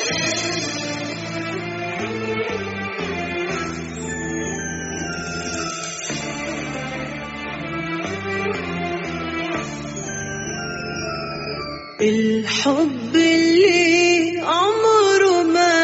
الحب اللي عمره ما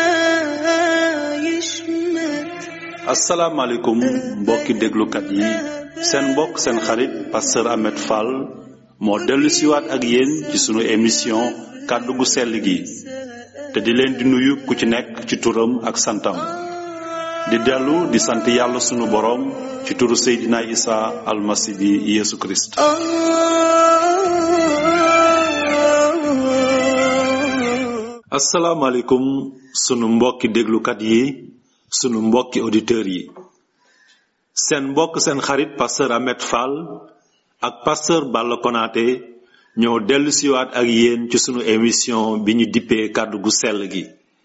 يشمت asalaamaaleykum mbokki déglukat yi seen mbokk seen xarit pasteur Ahmed Fall moo dellu siwaat ak yéen ci sunu émission kàddu gu sell gi te di leen di nuyu ku ci nekk ci turam ak santam di dellu di sant yàlla sunu boroom ci turu Seydina Isa almasi bi Yeesu Kirist آه asalaamaaleykum sunu mbokki déglukat yi sunu mbokki auditeurs yi seen mbokk seen xarit pasteur Ahmed Fall ak pasteur Balla Konaté ñoo dellu siwaat ak yéen ci sunu émission bi ñu dippee kàddu gu sell gi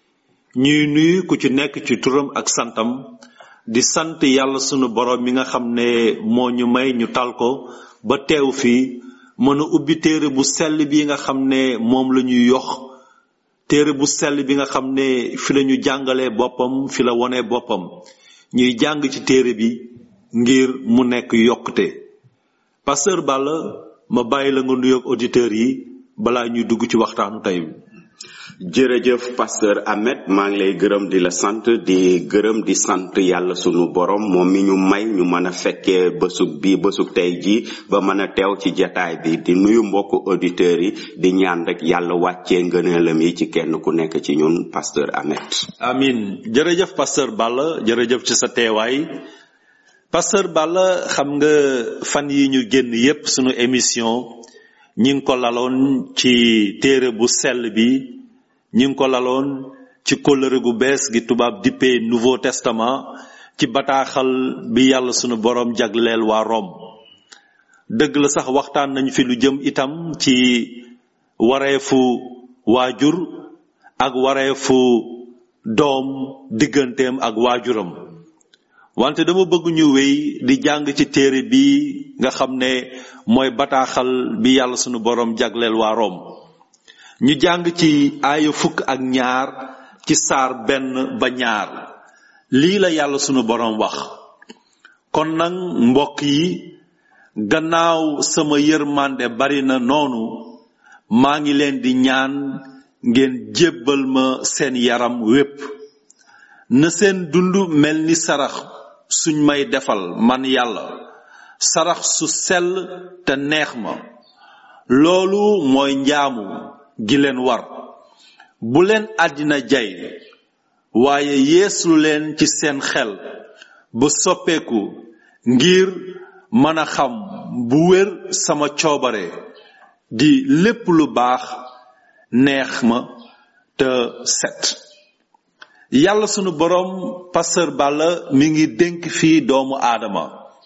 ñuy nuyu ku ci nekk ci turam ak santam di sant yàlla sunu borom mi nga xam ne moo ñu may ñu tal ko ba teew fii mën a ubbi téere bu sell bi nga xam ne moom la ñuy yox téere bu sell bi nga xam ne fi la ñu jàngalee boppam fi la wone boppam ñuy jàng ci téere bi ngir mu nekk yokkute pasteur Balla ma bàyyi la nga nuyoog auditeurs yi balaa ñuy dugg ci waxtaanu tey bi jërëjëf pasteur Ahmed maa ngi lay gërëm di la sant di gërëm di sant yàlla sunu borom moom mi ñu may ñu mën a fekkee bësug bi bësug tey ji ba mën a teew ci jataay bi di nuyu mbokku auditeurs yi di ñaan rek yàlla wàccee ngëneelam yi ci kenn ku nekk ci ñun pasteur Ahmed amin jërëjëf pasteur Balla jërëjëf ci sa teewaay pasteur Balla xam nga fan yi ñu génn yépp sunu émission ñi ngi ko laloon ci téere bu sell bi ñi ngi ko laloon ci kóllëre gu bees gi tubaab dippee nouveau testament ci bataaxal bi yàlla sunu boroom jagleel waa Rome dëgg la sax waxtaan nañ fi lu jëm itam ci wareefu waajur ak wareefu doom digganteem ak waajuram wante dama bëgg ñu wéy di jàng ci téere bi nga xam ne mooy bataaxal bi yàlla sunu boroom jagleel waa Rome ñu jàng ci aaya fukk ak ñaar ci saar benn ba ñaar lii la yàlla sunu boroom wax kon nag mbokk yi gannaaw sama yërmande bari na noonu maa ngi leen di ñaan ngeen jébbal ma seen yaram wépp na seen dund mel ni sarax suñ may defal man yàlla sarax su sell te neex ma loolu mooy njaamu gi leen war bu leen àddina jay waaye yeeslu leen ci seen xel ba soppeeku ngir mën a xam bu wér sama coobare di lépp lu baax neex ma te set yàlla sunu boroom pasteur Balla mi ngi dénk fii doomu aadama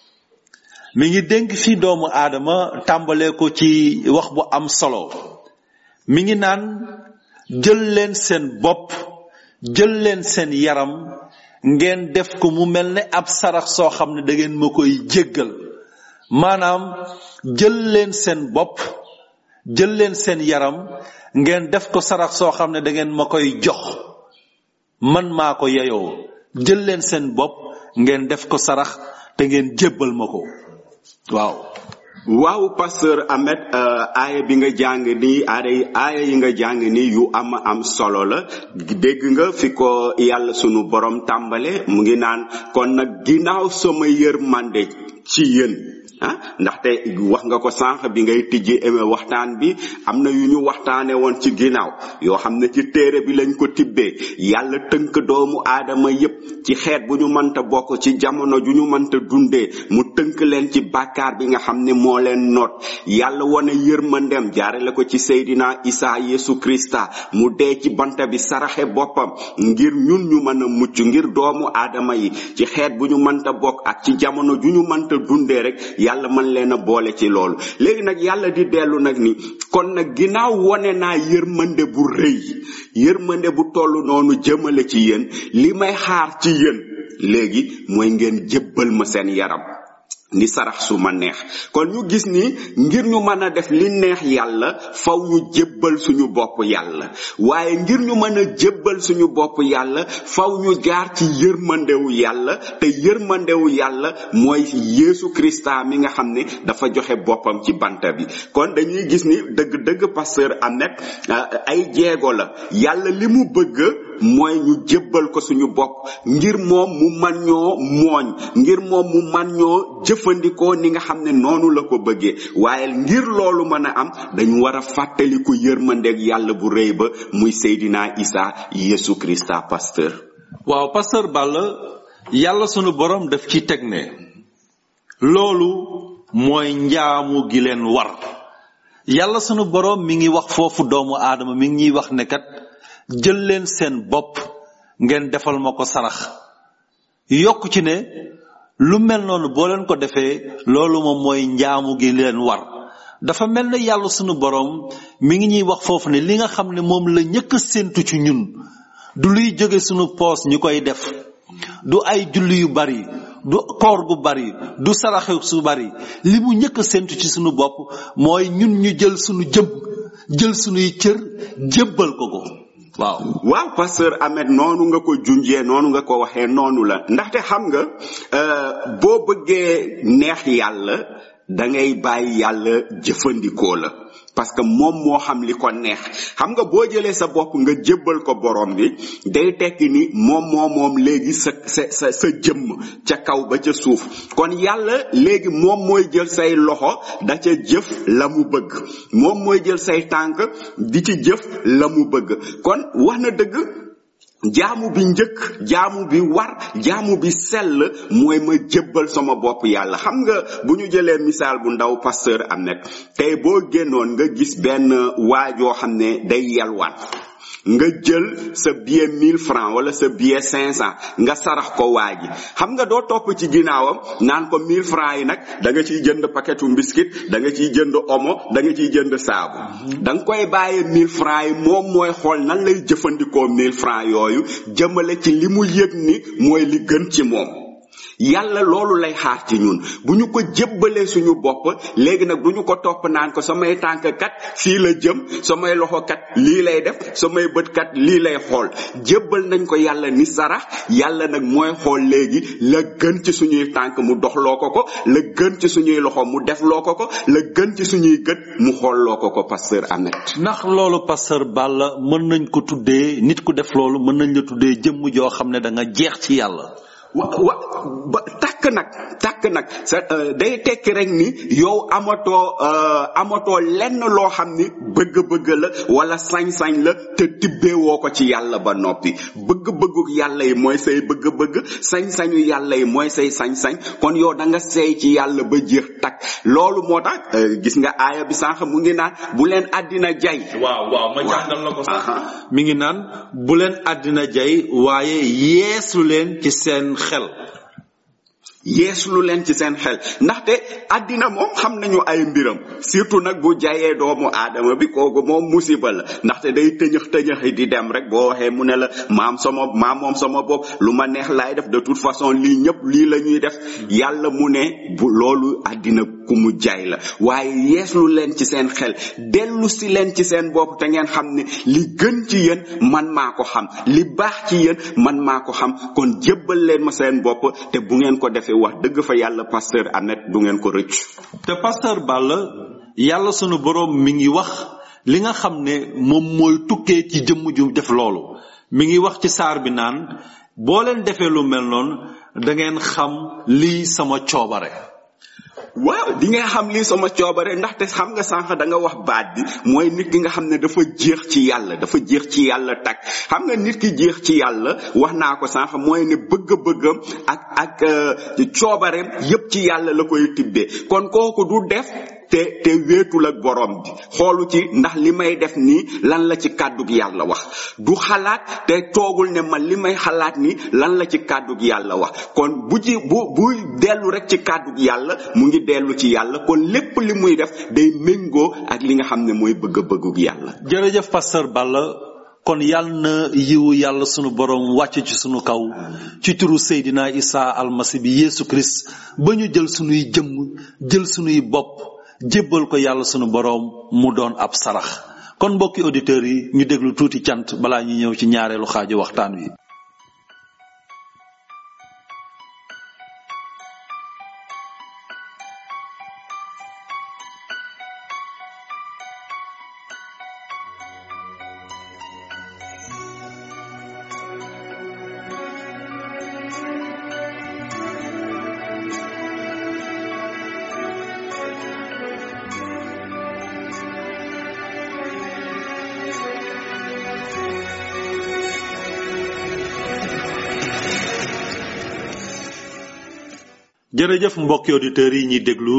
mi ngi dénk fii doomu aadama tàmbalee ko ci wax bu am solo mi ngi naan jël leen seen bopp jël leen seen yaram ngeen def ko mu mel ne ab sarax soo xam ne da ngeen ma koy jéggal maanaam jël leen seen bopp jël leen seen yaram ngeen def ko sarax soo xam ne da ngeen ma koy jox man maa ko yeyoo jël leen seen bopp ngeen def ko sarax te ngeen jébbal ma ko waaw waaw pasteur Ahmed aaya bi nga jàng nii aaya aaya yi nga jàng nii yu am am solo la dégg nga fi ko yàlla sunu borom tàmbale mu ngi naan kon nag ginnaaw sama yërmande ci yéen ah ndaxte wax nga ko sànq bi ngay tijji waxtaan bi am na yu ñu waxtaane woon ci ginnaaw yoo xam ne ci téere bi lañ ko tibbee yàlla tënk doomu aadama yépp ci xeet bu ñu mënta bokk ci jamono ju ñu mënta dundee mu tënk leen ci bàkkaar bi nga xam ne moo leen noot yàlla wane yërmandem jaarale ko ci Seydina Isa Yesu Krista mu dee ci banta bi saraxe boppam ngir ñun ñu mën a mucc ngir doomu aadama yi ci xeet bu ñu mënta bokk ak ci jamono ju ñu mënta dundee rek yàlla mën leen a boole ci loolu léegi nag yàlla di dellu nag ni kon nag ginnaaw wone naa yërmande bu rëy yërmande bu toll noonu jëmale ci yéen li may xaar ci yéen léegi mooy ngeen jébbal ma seen yaram ni sarax su ma neex kon ñu gis ni ngir ñu mën a def li neex yàlla faw ñu jébbal suñu bopp yàlla waaye ngir ñu mën a jébbal suñu bopp yàlla faw ñu jaar ci yërmandewu yàlla te yërmandewu yàlla mooy Yeesu Krista mi nga xam ne dafa joxe boppam ci banta bi kon dañuy gis ni dëgg-dëgg pasteur Ahmed ay jeego la yàlla li mu bëgg mooy ñu jébbal ko suñu bopp ngir moom mu man ñoo mooñ ngir moom mu man ñoo jëfandikoo ni nga xam ne noonu la ko bëggee waaye ngir loolu mën a am dañu war a fàttaliku yërmandeeg yàlla bu rëy ba muy Seydina Isa Yesu Krista pasteur waaw pasteur Balla yàlla sunu borom daf ci teg ne loolu mooy njaamu gi leen war yàlla sunu borom mi ngi wax foofu doomu aadama mi ngi ñuy wax ne kat jël leen seen bopp ngeen defal ma ko sarax yokk ci ne lu mel noonu boo leen ko defee loolu moom mooy njaamu gi leen war dafa mel ne yàlla sunu borom mi ngi ñuy wax foofu ne li nga xam ne moom la ñëkk a séentu ci ñun du luy jóge sunu poos ñu koy def du ay julli yu bari du koor gu bari du saraxe su bari li mu ñëkk a séentu ci sunu bopp mooy ñun ñu jël sunu jëm jël sunuy cër jébbal ko ko waaw waaw pasteur Ahmed noonu nga ko junjee noonu nga ko waxee noonu la ndaxte xam nga boo bëggee neex yàlla da ngay bàyyi yàlla jëfandikoo la parce que moom moo xam li ko neex xam nga boo jëlee sa bopp nga jébbal ko borom bi day tekki ni moom moo moom léegi sa sa sa sa jëmm ca kaw ba ca suuf kon yàlla léegi moom mooy jël say loxo da ca jëf la mu bëgg moom mooy jël say tànk di ci jëf la mu bëgg kon wax na dëgg jaamu bi njëkk jaamu bi war jaamu bi sell mooy ma jébbal sama bopp yàlla xam nga bu ñu jëlee misaal bu ndaw pasteur Ahmed tey boo génnoon nga gis benn waajoo xam ne day yalwaan nga jël sa billet 1000 francs wala sa billet 500 nga sarax ko waa ji xam nga doo topp ci ginnaawam naan ko 1000 francs yi nag da nga ciy jënd paquetu biscuit da nga ciy jënd omo da nga ciy jënd saabu da nga koy bàyyee 1000 francs yi moom mooy xool nan lay jëfandikoo 1000 francs yooyu jëmale ci li mu yëg ni mooy li gën ci moom yàlla loolu lay xaar ci ñun bu ñu ko jébbalee suñu bopp léegi nag du ñu ko topp naan ko samay tànk kat fii la jëm samay loxo kat lii lay def samay bët kat lii lay xool jébbal nañ ko yàlla ni sarax yàlla nag mooy xool léegi la gën ci suñuy tànk mu doxloo ko ko la gën ci suñuy loxo mu defloo ko ko la gën ci suñuy gët mu xoolloo ko ko pasteur Ahmed ndax loolu pasteur Balla mën nañ ko tuddee nit ku def loolu mën nañ la tuddee jëmm joo xam ne da nga jeex ci yàlla wa wa ba takk nag takk nag sa day tekki rek ni yow amatoo amatoo lenn loo xam ni bëgg-bëgg la wala sañ-sañ la te tibbeewoo ko ci yàlla ba noppi bëgg-bëggu yàlla yi mooy say bëgg-bëgg sañ-sañu yàlla yi mooy say sañ-sañ kon yow da nga seey ci yàlla ba jeex takk loolu moo tax gis nga aaya bi sànq mu ngi naan bu leen àddina jay waaw waaw ma jàngal la ko sax mi ngi naan bu leen àddina jay waaye yeesu leen ci seen xel yeeslu leen ci seen xel ndaxte àddina moom xam nañu ay mbiram surtout nag bu jayee doomu aadama bi kooku moom musiba la ndaxte day tëñëx tëñëxi di dem rek boo waxee mu ne la maam sama maam moom sama bopp lu ma neex laay def de toute façon lii ñëpp lii la ñuy def yàlla mu ne bu loolu àddina ku mu jaay la waaye yeeslu leen ci seen xel dellu si leen ci seen bopp te ngeen xam ne li gën ci yéen man maa ko xam li baax ci yéen man maa ko xam kon jébbal leen ma seen bopp te bu ngeen ko defee wax dëgg fa yàlla pasteur Ahmed du ngeen ko rëcc te pasteur Balla yàlla sunu boroom mi ngi wax li nga xam ne moom mooy tukkee ci jëmm ju def loolu mi ngi wax ci saar bi naan boo leen defee lu mel noonu da ngeen xam lii sama coobare waaw di nga xam lii sama coobare ndaxte xam nga sànq da nga wax baat bi mooy nit ki nga xam ne dafa jeex ci yàlla dafa jeex ci yàlla tak xam nga nit ki jeex ci yàlla wax naa ko sànq mooy ne bëgg-bëggam ak ak coobareem yépp ci yàlla la koy tibbee kon kooku du def te te wéetul ak borom bi xoolu ci ndax li may def nii lan la ci kàddug yàlla wax du xalaat te toogul ne man li may xalaat nii lan la ci kàddug yàlla wax kon bu ci bu bu dellu rek ci kàddug yàlla mu ngi dellu ci yàlla kon lépp li muy def day méngoo ak li nga xam ne mooy bëgg-bëggug yàlla jërëjëf pasteur Balla kon yàlla na yiwu yàlla sunu borom wàcc ci sunu kaw ci turu Seydina Isa almasi bi Yeesu Christ ba ñu jël sunuy jëmm jël sunuy bopp jébbal ko yàlla sunu borom mu doon ab sarax kon mbokki auditeurs yi ñu déglu tuuti cant balaa ñu ñëw ci ñaareelu xaaju waxtaan wi jërëjëf mbokki auditeurs yi ñuy déglu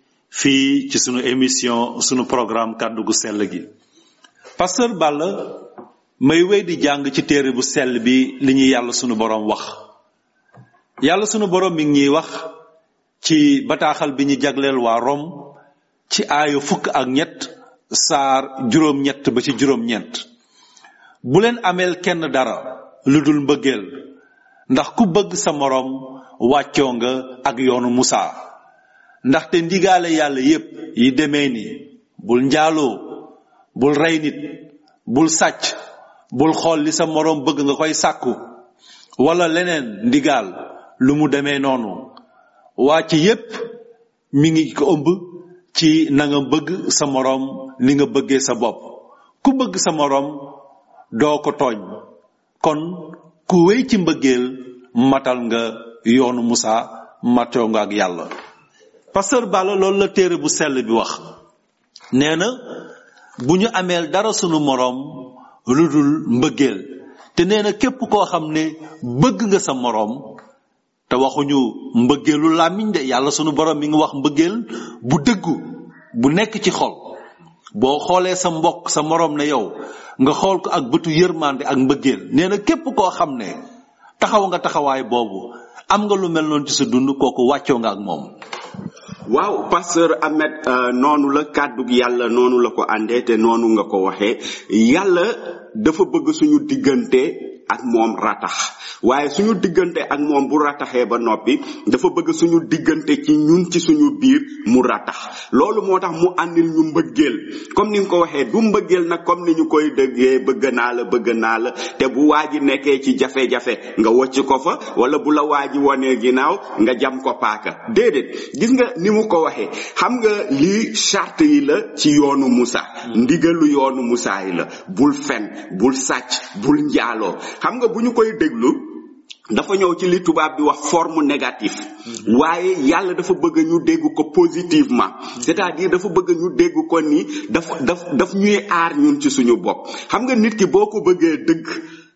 fii ci sunu émission sunu programme kàddu gu sell gi pasteur Balla may wéy di jàng ci téere bu sell bi li ñuy yàlla sunu borom wax yàlla sunu borom mi ngi ñuy wax ci bataaxal bi ñu jagleel waa Rom ci aayu fukk ak ñett saar juróom-ñett ba ci juróom-ñeent bu leen ameel kenn dara lu dul mbëggeel ndax ku bëgg sa moroom wàccoo nga ak yoonu Musaa ndaxte ndigaale yàlla yépp yi demee ni bul njaaloo bul rey nit bul sàcc bul xool li sa moroom bëgg nga koy sàkku wala leneen ndigaal lu mu demee noonu waa ci yépp mi ngi ko ëmb ci na nga bëgg sa moroom ni nga bëggee sa bopp ku bëgg sa moroom doo ko tooñ kon ku wéy ci mbëggeel matal nga yoonu Musa matoo nga ak yàlla pasteur Balla loolu la téere bu sell bi wax nee na bu ñu ameel dara sunu moroom lu dul mbëggeel te nee na képp koo xam ne bëgg nga sa moroom te waxuñu mbëggeelu làmmiñ de yàlla sunu borom mi ngi wax mbëggeel bu dëggu bu nekk ci xol boo xoolee sa mbokk sa moroom ne yow nga xool ko ak bëtu yërmande ak mbëggeel nee na képp koo xam ne taxaw nga taxawaay boobu am nga lu mel noonu ci sa dund kooku wàccoo nga ak moom waaw pasteur Ahmed noonu la kàddu yàlla noonu la ko àndee te noonu nga ko waxee yàlla dafa bëgg suñu diggante ak moom ratax waaye suñu diggante ak moom bu rataxee ba noppi dafa bëgg suñu diggante ci ñun ci suñu biir mu ratax loolu moo tax mu àndil ñu mbëggeel comme ni nga ko waxee du mbëggeel nag comme ni ñu koy dëggee bëgg naa la bëgg naa la te bu waa ji nekkee ci jafe-jafe nga wocc ko fa wala bu la waa ji wonee ginnaaw nga jam ko paaka déedéet gis nga ni mu ko waxee xam nga lii charte yi la ci yoonu Musa ndigalu yoonu Musa yi la bul fen bul sàcc bul njaaloo xam nga bu ñu koy déglu dafa ñëw ci li tubaab bi wax forme négative waaye yàlla dafa bëgg ñu dégg ko positivement c'est-à-dire dafa bëgg ñu dégg ko ni daf daf daf ñuy aar ñun ci suñu bopp xam nga nit ki boo ko bëggee dëgg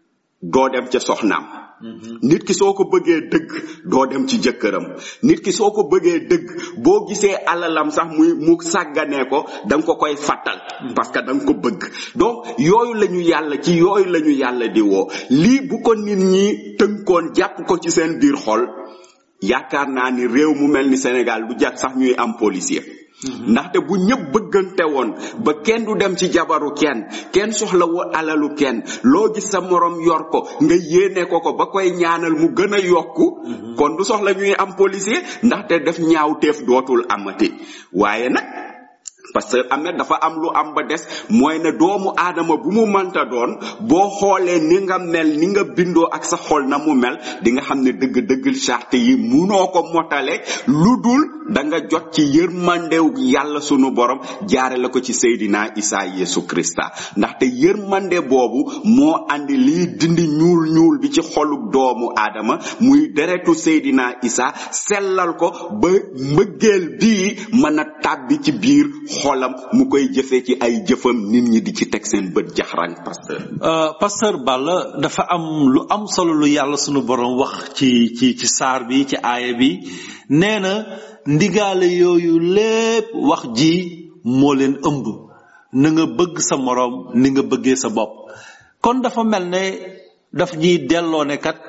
doo dem ca soxnaam nit ki soo ko bëggee dëgg doo dem ci jëkkëram nit ki soo ko bëggee dëgg boo gisee alalam sax muy mu sàgganee ko da nga ko koy fàttal parce que da nga ko bëgg donc yooyu la ñu yàlla ci yooyu la ñu yàlla di woo lii bu ko nit ñi tënkoon jàpp ko ci seen biir xol yaakaar naa ni réew mu mel ni Sénégal du jàkk sax ñuy am policier ndaxte bu ñëpp bëggante woon ba kenn du dem ci jabaru kenn kenn soxla wu alalu kenn loo gis sa morom yor ko nga yéene ko ko ba koy ñaanal mu gën a yokku kon du soxla ñuy am policier ndaxte def ñaawteef dootul amati waaye nag parce que amet dafa am lu am ba des mooy ne doomu aadama bu mu mënta doon boo xoolee ni nga mel ni nga bindoo ak sa xol na mu mel di nga xam ne dëgg-dëgg charte yi munoo ko motale lu dul da nga jot ci yërmandew yàlla sunu borom jaare la ko ci Seydina Isa Yesu Krista ndaxte yërmande boobu moo andi lii dindi ñuul ñuul bi ci xolub doomu aadama muy deretu Seydina Isa sellal ko ba mbëggeel bii mën a tàbbi ci biir xolam mu koy jëfee ci ay jëfam nit ñi di ci teg seen bët jaxran pasteur pasteur Balla dafa am lu am solo lu yàlla sunu borom wax ci ci ci saar bi ci aaya bi nee na ndigaale yooyu lépp wax ji moo leen ëmb na nga bëgg sa moroom ni nga bëggee sa bopp kon dafa mel ne daf ñuy delloo ne kat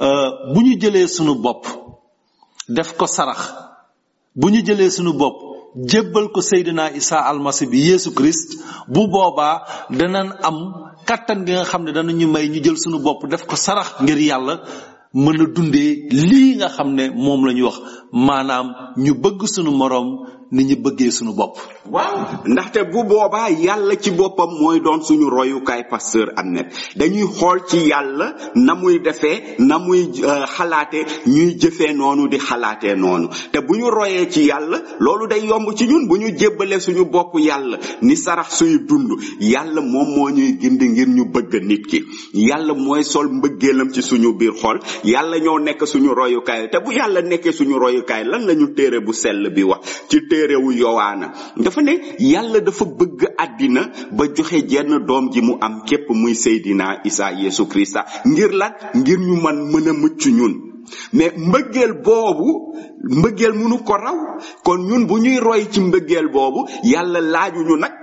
bu ñu jëlee sunu bopp def ko sarax bu ñu jëlee sunu bopp jébbal ko Seydina Isa almasi bi Yeesu Christ bu boobaa danañ am kattan gi nga xam ne danañu may ñu jël sunu bopp def ko sarax ngir yàlla mën a dundee lii nga xam ne moom la ñu wax maanaam ñu bëgg sunu moroom ni ñu bëggee sunu bopp waaw ndaxte bu boobaa yàlla ci boppam mooy doon suñu royukaay pasteur Ahmed dañuy xool ci yàlla na muy defee na muy euh, xalaate ñuy jëfee noonu di xalaatee noonu te bu ñu royee ci yàlla loolu day yomb ci ñun bu ñu jébbalee suñu bopp yàlla ni sarax suy dund yàlla moom moo ñuy gindi ngir ñu bëgg nit ki yàlla mooy sol mbëggeelam ci suñu biir xol yàlla ñoo nekk suñu royukaay te bu yàlla nekkee suñu royukaay lan lañu téere bu sell bi wax ci téerewu yowaana dafa ne yàlla dafa bëgg àddina ba joxe jenn doom ji mu am képp muy Seydina Isa Yesu Krista ngir lan ngir ñu man mën a mucc ñun mais mbëggeel boobu mbëggeel mënu ko raw kon ñun bu ñuy roy ci mbëggeel boobu yàlla laajuñu nag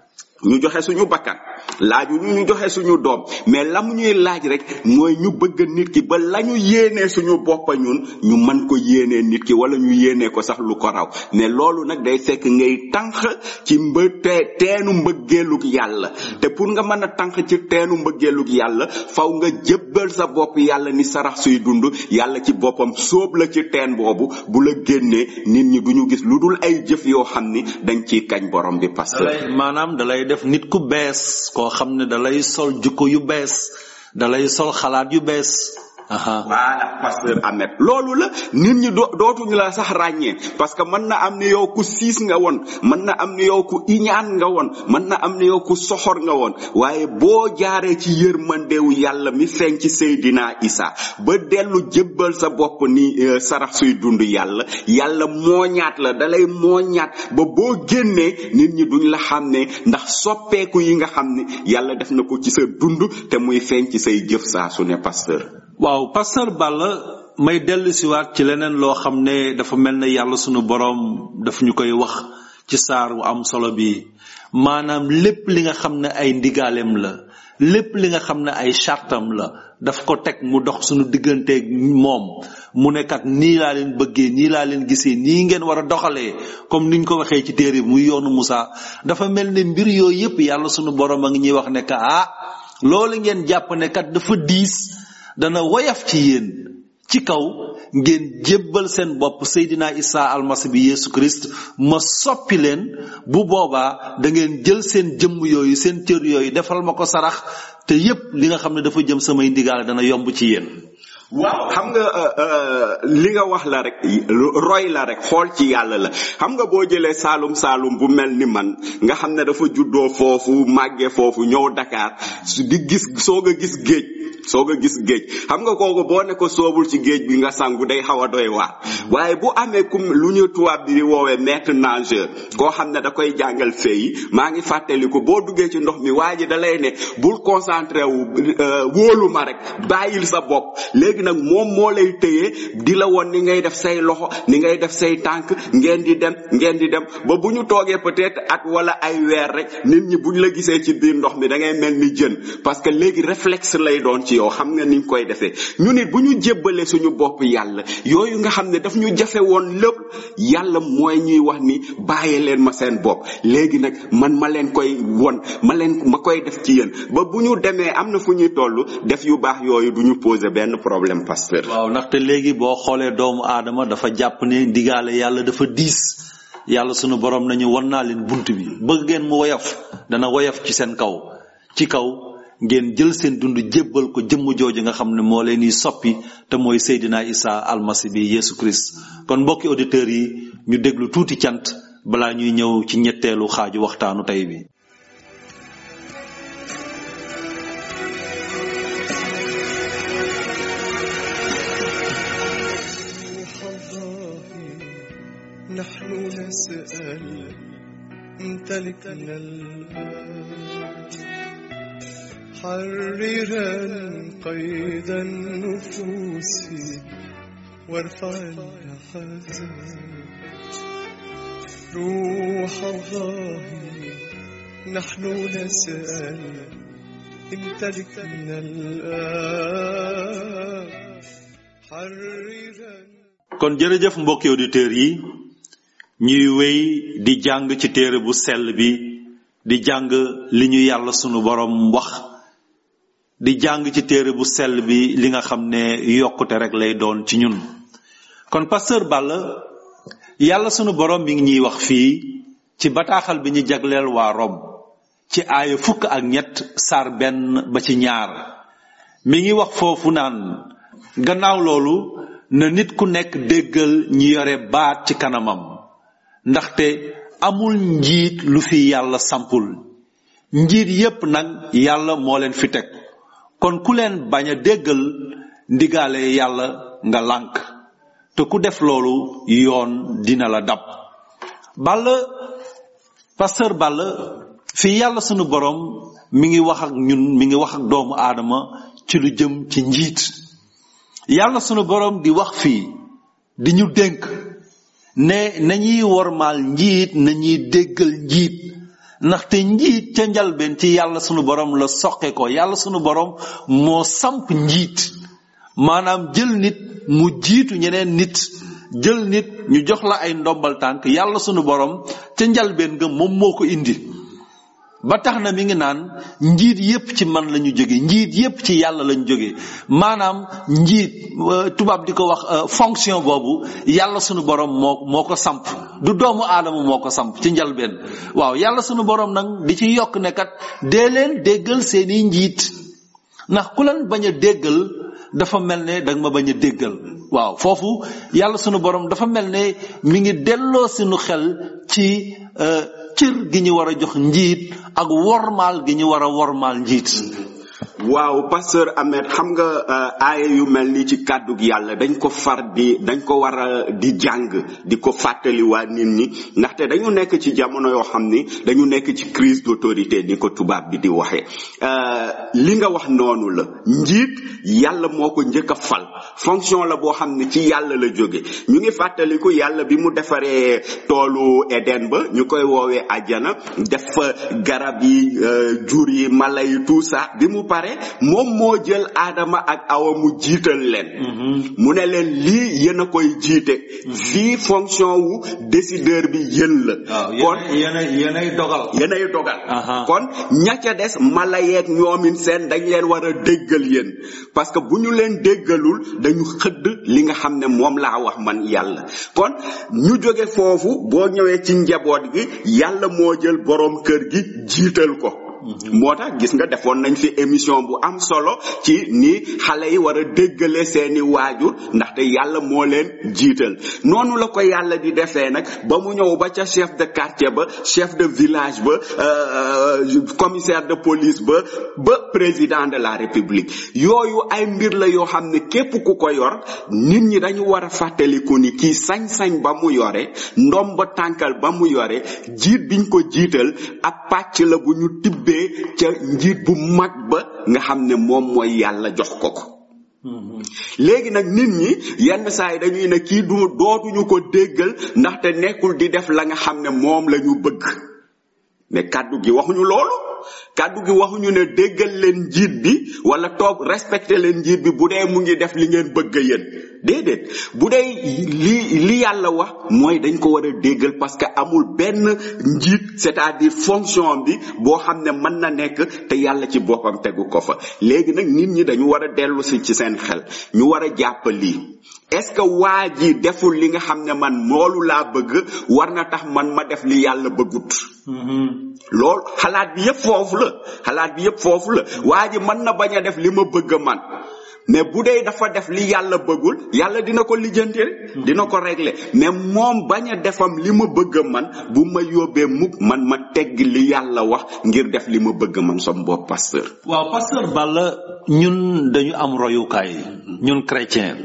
ñu joxe suñu bakkan laaju ñu ñu joxe suñu doom mais la mu ñuy laaj rek mooy ñu bëgg nit ki ba la ñu yéenee suñu boppa ñun ñu mën ko yéenee nit ki wala ñu yéenee ko sax lu ko raw mais loolu nag day fekk ngay tànq ci mbë te teenu mbëggeelug yàlla te pour nga mën a tànq ci teenu mbëggeelug yàlla faw nga jébbal sa bopp yàlla ni sarax suy dund yàlla ci boppam sóob la ci teen boobu bu la génnee nit ñi duñu gis lu dul ay jëf yoo xam ni dañ ciy kañ borom bi pasteur dalay maanaam dalay def nit ku bees koo xam ne dalay sol jukko yu bees dalay sol xalaat yu bees aha voilà pasteur Ahmed loolu la nit ñi do dootuñu la sax ràññee parce que mën na am ni yow ku siis nga woon mën na am ni yow ku iñaan nga woon mën na am ni yow ku soxor nga woon waaye boo jaaree ci yërmandewu yàlla mi feeñ ci Seydina Isa ba dellu jébbal sa bopp ni euh, sarax suy dund yàlla yàlla mooñaat la dalay mooñaat ba boo génnee nit ñi duñ la xam ne ndax soppeeku yi nga xam ne yàlla def na ko ci sa dund te muy feeñ ci say jëf saa su ne pasteur waaw pasteur Balla may dellu siwaat ci leneen loo xam ne dafa mel ne yàlla sunu boroom daf ñu koy wax ci saar wu am solo bi maanaam lépp li nga xam ne ay ndigaaleem la lépp li nga xam ne ay chartam la daf ko teg mu dox sunu digganteeg moom mu ne kat nii laa leen bëggee nii laa leen gisee nii ngeen war a doxalee comme niñ ko waxee ci téere bi muy yoonu Musaa dafa mel ne mbir yooyu yépp yàlla sunu boroom a ngi ñuy wax ne que ah loolu ngeen jàpp ne kat dafa diis dana woyaf ci yéen ci kaw ngeen jébbal seen bopp Seydina Isa almasi bi Yesu Christ ma soppi leen bu boobaa da ngeen jël seen jëmm yooyu seen cër yooyu defal ma ko sarax te yépp li nga xam ne dafa jëm samay ndigaale dana yomb ci yéen waaw xam nga euh, euh, li nga wax la rek roy la rek xool ci yàlla la xam nga boo jëlee saalum saalum bu mel ni man nga xam ne dafa juddoo foofu màggee foofu ñëw Dakar su di gis soog a gis géej soog a gis géej xam nga kooku boo ne ko soobul ci géej bi nga sangu day xaw a doy waar waaye bu amee ku lu ñu tubaab bi di woowee maître nageur koo xam ne da koy jàngal fee maa ngi fàttaliku boo duggee ci ndox mi waa ji da lay ne bul concentré wu euh, wóolu ma rek bàyyil sa bopp léegi nag moom moo lay tëyee di la woon ni ngay def say loxo ni ngay def say tànk ngeen di dem ngeen di dem ba bu ñu toogee peut-être at wala ay weer rek nit ñi buñ la gisee ci biir ndox mi da ngay mel ni jën parce que léegi réflexe lay doon ci yow xam nga niñ koy defee ñu nit bu ñu jébbalee suñu bopp yàlla yooyu nga xam ne daf ñu jafe woon lépp yàlla mooy ñuy wax ni bàyyee leen ma seen bopp léegi nag man ma leen koy won ma leen ma koy def ci yéen ba bu ñu demee am na fu ñuy toll def yu baax yooyu du ñu poser benn problème pasteur waaw ndaxte léegi boo xoolee doomu aadama dafa jàpp ne ndigaale yàlla dafa diis yàlla sunu borom nañu wan naa leen bunt bi bëgg ngeen mu woyof dana woyof ci seen kaw ci kaw ngeen jël seen dund jébbal ko jëmm jooju nga xam ne moo leen di soppi te mooy Seydina Isa almasi bi Yesu Christ kon mbokki auditeurs yi ñu déglu tuuti cant balaa ñuy ñëw ci ñetteelu xaaju waxtaanu tey bi روح الله نحن نسأل امتلكنا الآن حررا قيد النفوس وارفع الحزن روح الله نحن نسأل امتلكنا الآن حررا kon jërëjëf mbokki auditeurs yi ñuy wéy di jàng ci téere bu sell bi di jàng li ñu yàlla sunu borom wax di jàng ci téere bu sell bi li nga xam ne yokkute rek lay doon ci ñun kon pasteur Balla yàlla sunu borom mi ngi ñuy wax fii ci bataaxal bi ñu jagleel waa Rom ci aaya fukk ak ñett saar benn ba ci ñaar mi ngi wax foofu naan gannaaw loolu na nit ku nekk déggal ñi yore baat ci kanamam ndaxte amul njiit lu fi yàlla sampul njiit yépp nag yàlla moo leen fi teg kon ku leen bañ a déggal ndigaale yàlla nga lànk te ku def loolu yoon dina la dab Balla pasteur Balla fii yàlla sunu borom mi ngi wax ak ñun mi ngi wax ak doomu aadama ci lu jëm ci njiit yàlla sunu borom di wax fii di ñu dénk ne nañuy wormaal njiit nañuy déggal njiit ndaxte njiit ca njalbeen ci yàlla sunu borom la soqe ko yàlla sunu borom moo samp njiit maanaam jël nit mu jiitu ñeneen nit jël nit ñu jox la ay ndombal tànk yàlla sunu borom ca njalbeen nga moom moo ko indi ba tax na mi ngi naan njiit yépp ci man lañu jóge njiit yépp ci yàlla lañu jóge maanaam njiit tubaab di ko wax fonction boobu yàlla sunu borom moo moo ko samp du doomu aadama moo ko samp ci njalbeen waaw yàlla sunu borom nag di ci yokk ne kat dee leen déggal seeni njiit ndax ku leen bañ a déggal dafa mel ne danga ma bañ a déggal waaw foofu yàlla sunu borom dafa mel ne mi ngi delloo sunu xel ci cër gi ñu war a jox njiit ak wormaal gi ñu war a wormaal njiit waaw pasteur Ahmed xam nga aaya yu mel ni ci kàddug yàlla dañ ko far di dañ ko war a di jàng di ko fàttali waa nit ñi ndaxte dañu nekk ci jamono yoo xam ni dañu nekk ci crise d'autorité ni ko tubaab bi di waxee li nga wax noonu la njiit yàlla moo ko njëkk a fal fonction la boo xam ne ci yàlla la jóge ñu ngi fàttaliku yàlla bi mu defaree toolu Eden ba ñu koy woowee ajjana def fa garab yi jur yi mala yi tout ça bi mu pare moom moo jël aadama ak awa mu jiital leen mu ne leen lii yéen a koy jiite fii fonction wu décideur bi yéen la kon yéenay dogal yéenay dogal kon ña ca des mala yeeg ñoomin seen dañ leen war a déggal yéen parce que bu ñu leen déggalul dañu xëdd li nga xam ne moom laa wax man yàlla kon ñu jóge foofu boo ñëwee ci njaboot gi yàlla moo jël boroom kër gi jiital ko moo tax gis nga defoon nañ fi émission bu am solo ci ni xale yi war a déggale seeni waajur ndaxte yàlla moo leen jiital noonu la ko yàlla di defee nag ba mu ñëw ba ca chef de quartier ba chef de village ba commissaire de police ba ba président de la république yooyu ay mbir la yoo xam ne képp ku ko yor nit ñi dañu war a fàttaliku ni kii sañ-sañ ba mu yore ndom ba tànkal ba mu yore jiit biñ ko jiital ab pàcc la bu ñu tibbee ca njiit bu mag ba nga xam ne moom mooy yàlla jox ko ko léegi nag nit ñi yenn saa yi dañuy ne kii du dootuñu ko déggal ndaxte nekkul di def la nga xam ne moom la ñu bëgg mais kàddu gi waxuñu loolu kàddu gi waxuñu ne déggal leen njiit bi wala toog respecté leen njiit bi bu dee mu ngi def li ngeen bëgg yéen déedéet bu dee li li yàlla wax mooy dañ ko war a déggal parce que amul benn njiit c'est-à-dire fonction bi boo xam ne mën na nekk te yàlla ci boppam tegu ko fa léegi nag nit ñi dañu war a dellu si ci seen xel ñu war a jàpp lii est-ce que waa ji deful li nga xam ne man moolu laa bëgg war na tax man ma def li yàlla bëggut loolu xalaat bi yépp foofu la xalaat bi yépp foofu la waa ji mën na bañ a def li ma bëgg man mais bu dee dafa def li yàlla bëggul yàlla dina ko lijjanti dina ko régler mais moom bañ a defam li ma bëgg man bu ma yóbbee mukk man ma tegg li yàlla wax ngir def li ma bëgg man som bopp pasteur waaw pasteur Balla ñun dañu am royukaay ñun chrétien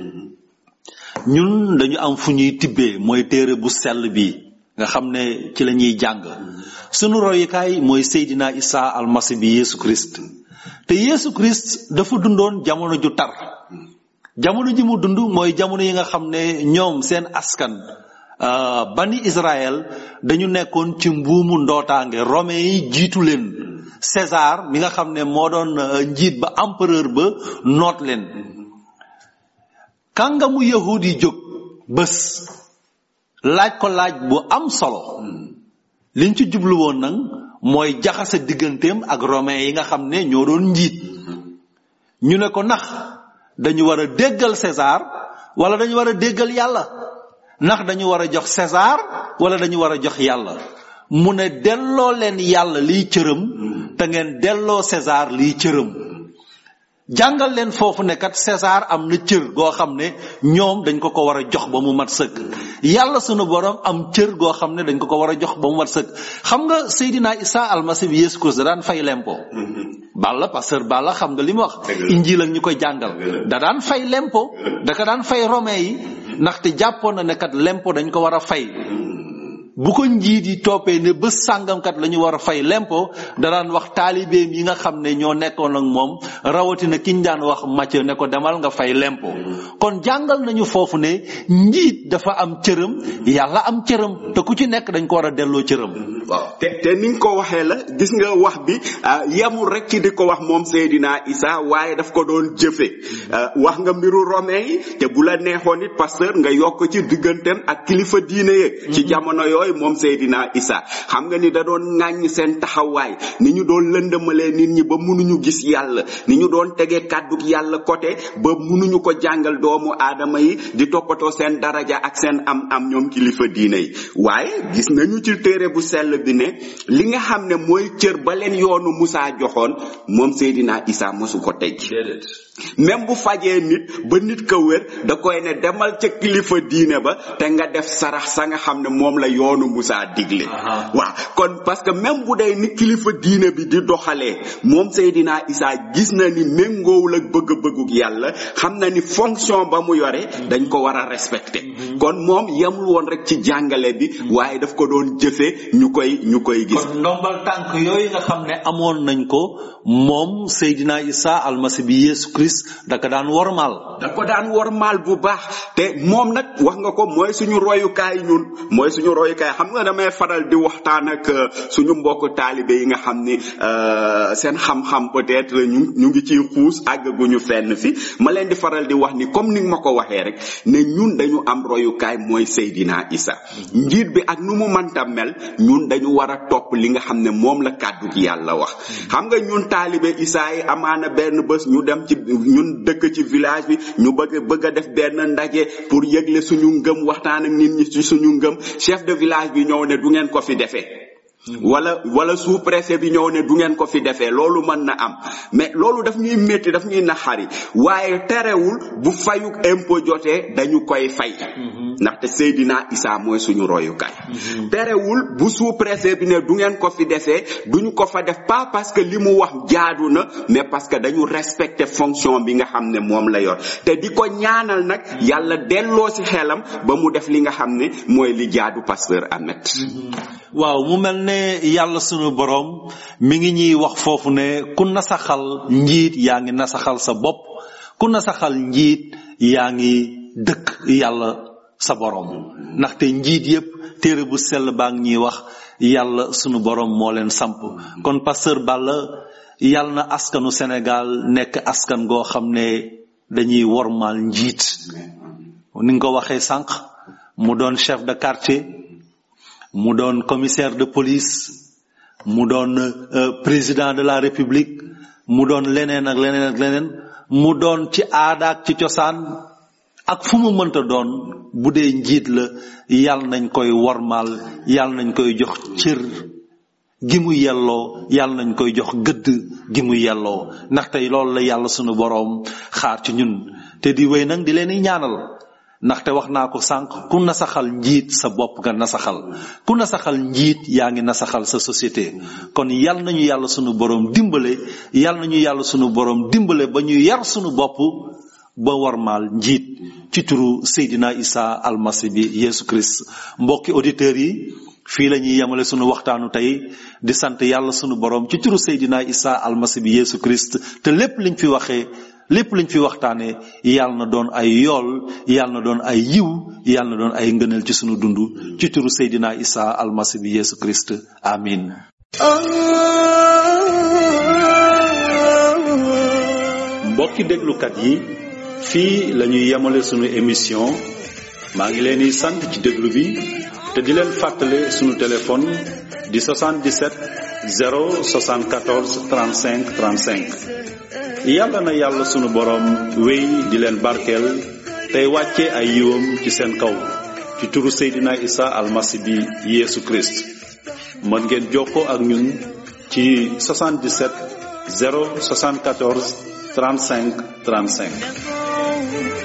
ñun dañu am fu ñuy tibbee mooy téere bu sell bi nga xam ne ci la ñuy jàng sunu royukaay mooy Seydina Isa almasi bi Yesu Christ te Yesu Christ dafa dundoon jamono ju tar jamono ji mu dund mooy jamono yi nga xam ne ñoom seen askan bani Israël dañu nekkoon ci mbuumu ndootaange romain yi jiitu leen César mi nga xam ne moo doon njiit ba empereur ba noot leen kàngamu yahud yi jóg bés laaj ko laaj bu am solo liñ ci jublu woon nag mooy jaxase digganteem ak romain yi nga xam ne ñoo doon njiit ñu ne ko ndax dañu war a déggal César wala dañu war a déggal yàlla ndax dañu war a jox César wala dañu war a jox yàlla mu ne delloo leen yàlla liy cëram te ngeen delloo César liy cëram jàngal leen foofu ne kat César am na cër goo xam ne ñoom dañ ko ko war a jox ba mu mat sëkk yàlla sunu borom am cër goo xam ne dañ ko ko war a jox ba mu mat sëkk xam nga Seydina Isa almasi bi Yeesu Christ da daan fay lempo Balla pasteur Balla xam nga li mu wax injil ak ñu koy jàngal da daan fay lempo da ka daan fay romain yi ndaxte jàppoon na ne kat lempo dañ ko war a fay bu ko njiit yi toppee ne bés sàngamkat la ñu war a fay lempo da daan wax taalibeem yi nga xam ne ñoo nekkoon ak moom rawatina ki ñu daan wax Matthieu ne ko demal nga fay lempo kon jàngal nañu foofu ne njiit dafa am cëram yàlla am cëram te ku ci nekk dañ ko war a delloo cëram waaw te te ni nga ko waxee la gis nga wax bi yemul rek ci di ko wax moom Seydina Isa waaye daf ko doon jëfe wax nga mbiru romain yi te bu la neexoon it pasteur nga yokk ci digganteem ak kilifa diine ye ci jamono yooyu moom Seydina Isa xam nga ni da doon ŋàññ seen taxawaay ni ñu doon lëndëmalee nit ñi ba mënuñu gis yàlla ni ñu doon tegee kàdduk yàlla côté ba mënuñu ko jàngal doomu aadama yi di toppatoo seen daraja ak seen am am ñoom kilifa diine yi waaye gis nañu ci téere bu sell bi ne li nga xam ne mooy cër ba leen yoonu Musaa joxoon moom Seydina Isa mosu ko teg même bu fajee nit ba nit ka wér da koy ne demal ca kilifa diine ba te nga def sarax sa nga xam ne moom la yoonu Musaa digle waaw kon parce que même bu dee ni kilifa diine bi di doxalee moom Seydina Isa gis na ni méngoowul ak bëgg-bëgguk yàlla xam na ni fonction ba mu yore dañ ko war a respecter kon moom yemul woon rek ci jàngale bi waaye daf ko doon jëfe ñu koy ñu koy gis kon ndombal tànk yooyu nga xam ne amoon nañ ko moom Seydina Isa almasi bi Yeesu Christ da ko daan wormaal da ko daan wormaal bu baax te moom nag wax nga ko mooy suñu royukaay ñun mooy suñu royukaay xam nga damay faral di waxtaan ak suñu mbokk taalibe yi nga xam ni seen xam-xam peut-être ñu ñu ngi ciy xuus àggaguñu fenn fi ma leen di faral di wax ni comme ni ma ko waxee rek ne ñun dañu am royukaay mooy Seydina Isa njiit bi ak nu mu mënta mel ñun dañu war a topp li nga xam ne moom la kàddu gi yàlla wax xam nga ñun taalibe Isa yi amaana benn bés ñu dem ci ñun dëkk ci village bi ñu bëgg bëgg a def benn ndaje pour yëgle suñu ngëm waxtaan ak nit ñi ci suñu ngëm chef de village bi ñëw ne du ngeen ko fi defee wala wala sous préfet bi ñëw ne du ngeen ko fi defee loolu mën na am mais loolu daf ñuy métti daf ñuy naxari waaye terewul bu fayuk impôt jotee dañu koy fay ndaxte Seydina Isa mooy suñu royukaay terewul bu sous préfet bi ne du ngeen ko fi defee duñu ko fa def pas parce que li mu wax jaadu na mais parce que dañu respecter fonction bi nga xam ne moom la yor te di ko ñaanal nag yàlla delloo ci xelam ba mu def li nga xam ne mooy li jaadu pasteur Ahmed waaw mu mel ne yàlla sunu boroom mi ngi ñuy wax foofu ne ku nasaxal njiit yaa ngi nasaxal sa bopp ku nasaxal njiit yaa ngi dëkk yàlla sa boroom ndaxte njiit yépp téere bu sell baa ngi ñuy wax yàlla sunu boroom moo leen samp kon pasteur Balla yàlla na askanu Sénégal nekk askan goo xam ne dañuy wormaal njiit ni nga ko waxee sànq mu doon chef de quartier mu doon commissaire de police mu doon président de la république mu doon leneen ak leneen ak leneen mu doon ci aada ak ci cosaan ak fu mu mënta doon bu dee njiit la yàlla nañ koy wormaal yàlla nañ koy jox cër gi mu yelloo yàlla nañ koy jox gëdd gi mu yelloo ndax tey loolu la yàlla sunu boroom xaar ci ñun te di wéy nag di leen di ñaanal ndaxte wax naa ko sànq ku nasaxal njiit sa bopp nga nasaxal ku nasaxal njiit yaa ngi nasaxal sa société kon yal nañu yàlla sunu boroom dimbale yal nañu yàlla sunu boroom dimbale ba ñu yar sunu bopp ba warmaal njiit ci turu Seydina Isa almasi bi Yesu Christ mbokki auditeurs yi fii la ñuy yemale sunu waxtaanu tey di sant yàlla sunu boroom ci turu Seydina Isa almasi bi Yesu Christ te lépp liñ fi waxee lépp liñ fi waxtaanee yàlla na doon ay yool yàlla na doon ay yiw yàlla na doon ay ngëneel ci sunu dund ci turu Seydina Isa almasi bi Yesu Christ amin mbokki déglukat yi fii la ñuy yemale sunu émission maa ngi leen di sant ci déglu bi te di leen fàttale sunu téléphone di 77 074 35 35 yàlla na yàlla sunu boroom wéy di leen barkeel tey wàcce ay yiwam ci seen kaw ci turu Seydina Isa almasi bi Yeesu Christ mën ngeen jokkoo ak ñun ci 77 074 35 35